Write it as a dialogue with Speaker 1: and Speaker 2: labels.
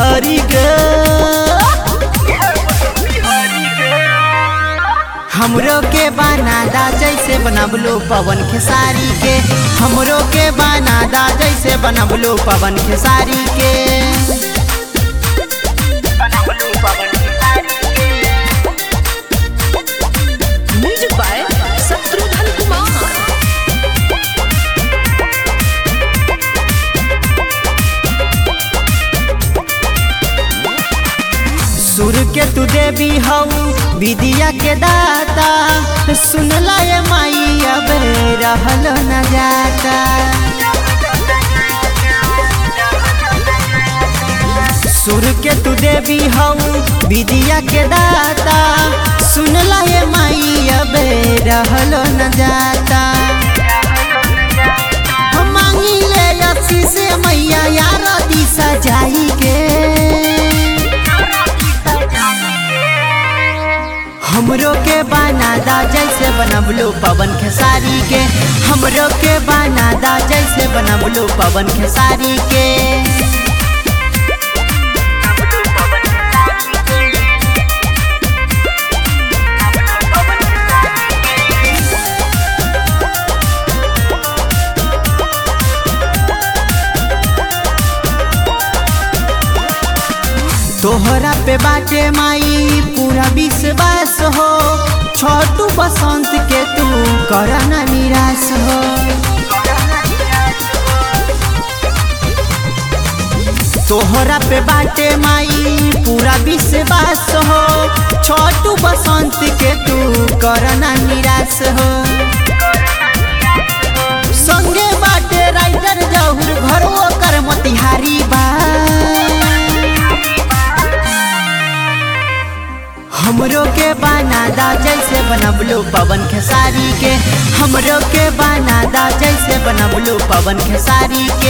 Speaker 1: बिहारी के हमरो के बनादा जैसे बनबलो पवन खेसारी के हमरो के बनादा जैसे बनबलो पवन खेसारी के
Speaker 2: म्यूजिक बाय शत्रुघ्न कुमार
Speaker 1: सुर के तू देवी हऊ विदिया के दाता सुनला ये माई अब रहल न जाता सुर के तू देवी हऊ विदिया के दाता सुनला ये माई अब रहल न जाता हम मांगी ले अस्सी से मैया यार दिशा जाई के हमरो के बनादा जैसे बनबलो पवन खेसारी के हमरो के बनादा जैसे बनबलो पवन खेसारी के तोहरा पे बाटे माई पूरा विश्वास हो छोटू बसंत के तू करना निराश हो तोहरा पे बाटे माई पूरा विश्वास हो छोटू बसंत के तू करना निराश हो संगे बाटे राइटर जहुर घरो कर मोतिहारी बा हमरो के बनादा जैसे बनबलो पवन खेसारी के हमरो के बनादा जैसे बनबलो पवन खेसारी